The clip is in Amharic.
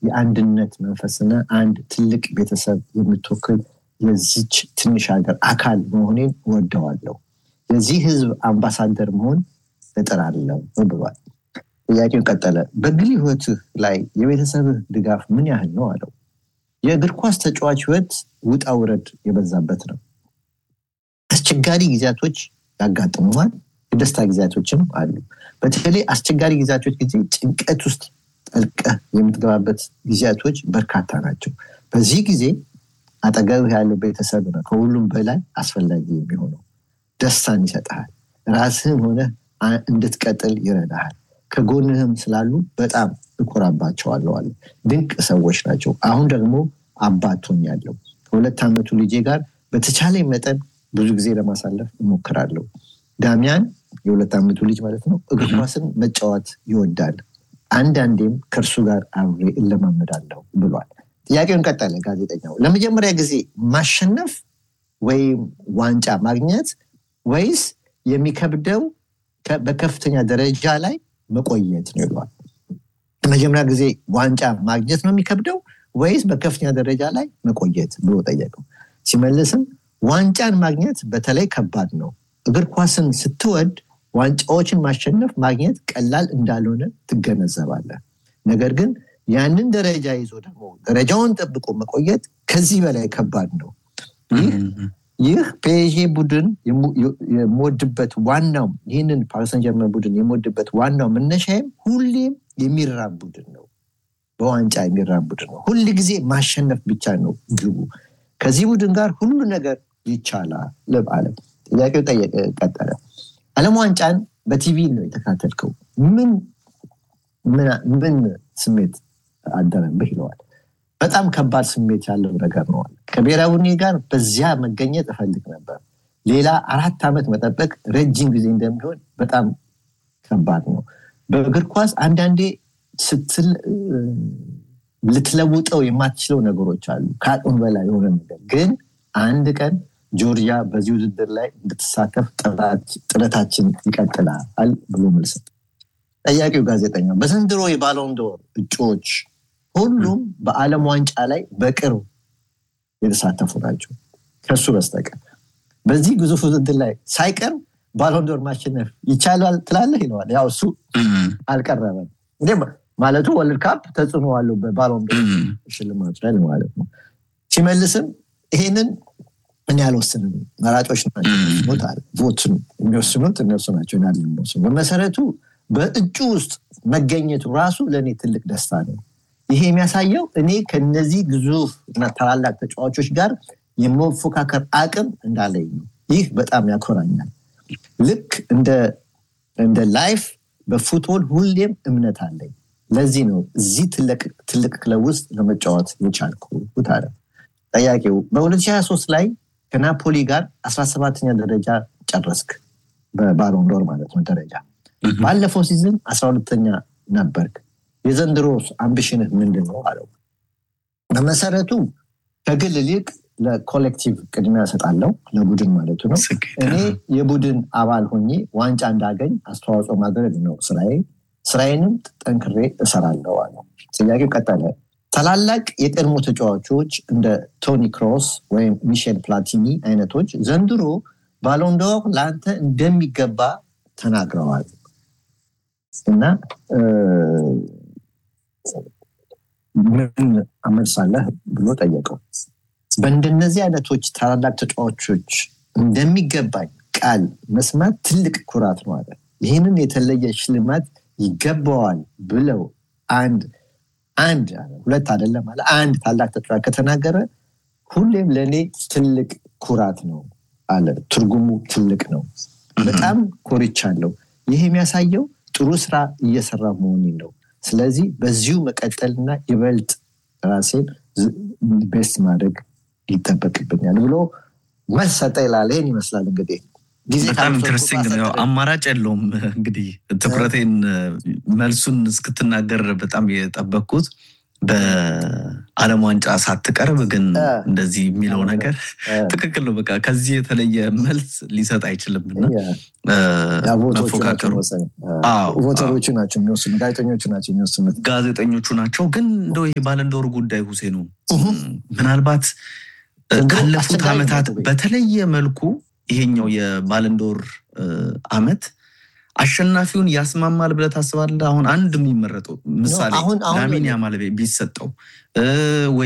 የአንድነት መንፈስና አንድ ትልቅ ቤተሰብ የምትወክል የዚች ትንሽ ሀገር አካል መሆኔን እወደዋለሁ። የዚህ ህዝብ አምባሳደር መሆን እጥራለሁ ብሏል። ጥያቄው ቀጠለ። በግል ህይወትህ ላይ የቤተሰብህ ድጋፍ ምን ያህል ነው አለው። የእግር ኳስ ተጫዋች ህይወት ውጣ ውረድ የበዛበት ነው። አስቸጋሪ ጊዜያቶች ያጋጥመዋል፣ የደስታ ጊዜያቶችም አሉ። በተለይ አስቸጋሪ ጊዜያቶች ጊዜ ጭንቀት ውስጥ ጠልቀህ የምትገባበት ጊዜያቶች በርካታ ናቸው። በዚህ ጊዜ አጠገብህ ያለው ቤተሰብ ነው ከሁሉም በላይ አስፈላጊ የሚሆነው። ደስታን ይሰጥሃል። ራስህን ሆነ እንድትቀጥል ይረዳሃል። ከጎንህም ስላሉ በጣም እኮራባቸዋለሁ አለ። ድንቅ ሰዎች ናቸው። አሁን ደግሞ አባት ሆኛለሁ። ከሁለት ዓመቱ ልጄ ጋር በተቻለ መጠን ብዙ ጊዜ ለማሳለፍ እሞክራለሁ። ዳሚያን የሁለት ዓመቱ ልጅ ማለት ነው እግር ኳስን መጫወት ይወዳል። አንዳንዴም ከእርሱ ጋር አብሬ እለማመዳለሁ ብሏል። ጥያቄውን ቀጠለ ጋዜጠኛው። ለመጀመሪያ ጊዜ ማሸነፍ ወይም ዋንጫ ማግኘት ወይስ የሚከብደው በከፍተኛ ደረጃ ላይ መቆየት ነው ይሏል። ለመጀመሪያ ጊዜ ዋንጫ ማግኘት ነው የሚከብደው ወይስ በከፍተኛ ደረጃ ላይ መቆየት ብሎ ጠየቀው። ሲመልስም ዋንጫን ማግኘት በተለይ ከባድ ነው። እግር ኳስን ስትወድ ዋንጫዎችን ማሸነፍ ማግኘት ቀላል እንዳልሆነ ትገነዘባለህ። ነገር ግን ያንን ደረጃ ይዞ ደግሞ ደረጃውን ጠብቆ መቆየት ከዚህ በላይ ከባድ ነው። ይህ ፔዤ ቡድን የምወድበት ዋናው ይህንን ፓሪሰን ጀርመን ቡድን የምወድበት ዋናው መነሻዬም ሁሌም የሚራብ ቡድን ነው። በዋንጫ የሚራብ ቡድን ነው። ሁል ጊዜ ማሸነፍ ብቻ ነው ግቡ። ከዚህ ቡድን ጋር ሁሉ ነገር ይቻላል አለ። ጥያቄው ቀጠለ። ዓለም ዋንጫን በቲቪ ነው የተከታተልከው። ምን ምን ስሜት አደረብህ ይለዋል። በጣም ከባድ ስሜት ያለው ነገር ነው። ከብሔራዊ ቡድኔ ጋር በዚያ መገኘት እፈልግ ነበር። ሌላ አራት ዓመት መጠበቅ ረጅም ጊዜ እንደሚሆን በጣም ከባድ ነው። በእግር ኳስ አንዳንዴ ስትል ልትለውጠው የማትችለው ነገሮች አሉ። ከአቅም በላይ የሆነ ነገር ግን አንድ ቀን ጆርጂያ በዚህ ውድድር ላይ እንድትሳተፍ ጥረታችን ይቀጥላል ብሎ መልስ ጠያቂው ጋዜጠኛ በዘንድሮ የባሎንዶር እጩዎች ሁሉም በዓለም ዋንጫ ላይ በቅርብ የተሳተፉ ናቸው ከሱ በስተቀር በዚህ ግዙፍ ውድድር ላይ ሳይቀርብ ባሎንዶር ማሸነፍ ይቻላል ትላለህ ይለዋል። ያው እሱ አልቀረበም እንዴ ማለቱ ወርልድ ካፕ ተጽዕኖ አለው በባሎንዶር ሽልማት ላይ ማለት ነው። ሲመልስም ይሄንን እኔ አልወስንም፣ መራጮች ናቸው ቮትን የሚወስኑት እነሱ ናቸው ናል የሚወስኑ በመሰረቱ በእጩ ውስጥ መገኘቱ ራሱ ለእኔ ትልቅ ደስታ ነው። ይሄ የሚያሳየው እኔ ከነዚህ ግዙፍ እና ታላላቅ ተጫዋቾች ጋር የመፎካከር አቅም እንዳለኝ ነው። ይህ በጣም ያኮራኛል። ልክ እንደ ላይፍ በፉትቦል ሁሌም እምነት አለኝ። ለዚህ ነው እዚህ ትልቅ ክለብ ውስጥ ለመጫወት የቻልኩት አለ። ጠያቂው በ2023 ላይ ከናፖሊ ጋር 17ኛ ደረጃ ጨረስክ፣ በባሎንዶር ማለት ነው ደረጃ። ባለፈው ሲዝን 12ተኛ ነበርክ። የዘንድሮ አምቢሽንህ ምንድን ነው አለው። በመሰረቱ ከግል ይልቅ ለኮሌክቲቭ ቅድሚያ እሰጣለሁ፣ ለቡድን ማለቱ ነው። እኔ የቡድን አባል ሆኜ ዋንጫ እንዳገኝ አስተዋጽኦ ማድረግ ነው ስራዬ። ስራዬንም ጠንክሬ እሰራለሁ አለው። ጥያቄው ቀጠለ። ታላላቅ የቀድሞ ተጫዋቾች እንደ ቶኒ ክሮስ ወይም ሚሼል ፕላቲኒ አይነቶች ዘንድሮ ባሎንዶር ለአንተ እንደሚገባ ተናግረዋል እና ምን አመልሳለህ ብሎ ጠየቀው። በእንደነዚህ አይነቶች ታላላቅ ተጫዋቾች እንደሚገባኝ ቃል መስማት ትልቅ ኩራት ነው አለ። ይህንን የተለየ ሽልማት ይገባዋል ብለው አንድ አንድ ሁለት አይደለም አለ አንድ ታላቅ ተጫዋች ከተናገረ ሁሌም ለእኔ ትልቅ ኩራት ነው አለ። ትርጉሙ ትልቅ ነው። በጣም ኮርቻለሁ። ይህ የሚያሳየው ጥሩ ስራ እየሰራ መሆኔን ነው። ስለዚህ በዚሁ መቀጠልና ይበልጥ ራሴን ቤስት ማድረግ ይጠበቅብኛል ብሎ መልስ ሰጠ ይላል። ይህን ይመስላል እንግዲህ በጣም ኢንትረስቲንግ ነው። አማራጭ የለውም እንግዲህ ትኩረቴን መልሱን እስክትናገር በጣም የጠበቅኩት በዓለም ዋንጫ ሳትቀርብ ግን እንደዚህ የሚለው ነገር ትክክል ነው። በቃ ከዚህ የተለየ መልስ ሊሰጥ አይችልም እና መፎካከሩ ቮተሮቹ ናቸው የሚወስኑ፣ ጋዜጠኞቹ ናቸው የሚወስኑት። ጋዜጠኞቹ ናቸው። ግን እንደው ይሄ ባለንዶር ጉዳይ ሁሴኑ ምናልባት ካለፉት ዓመታት በተለየ መልኩ ይሄኛው የባለንዶር አመት አሸናፊውን ያስማማል ብለህ ታስባለህ? አሁን አንድ የሚመረጠው ምሳሌ ላሚን ያማል ቢሰጠው ወይ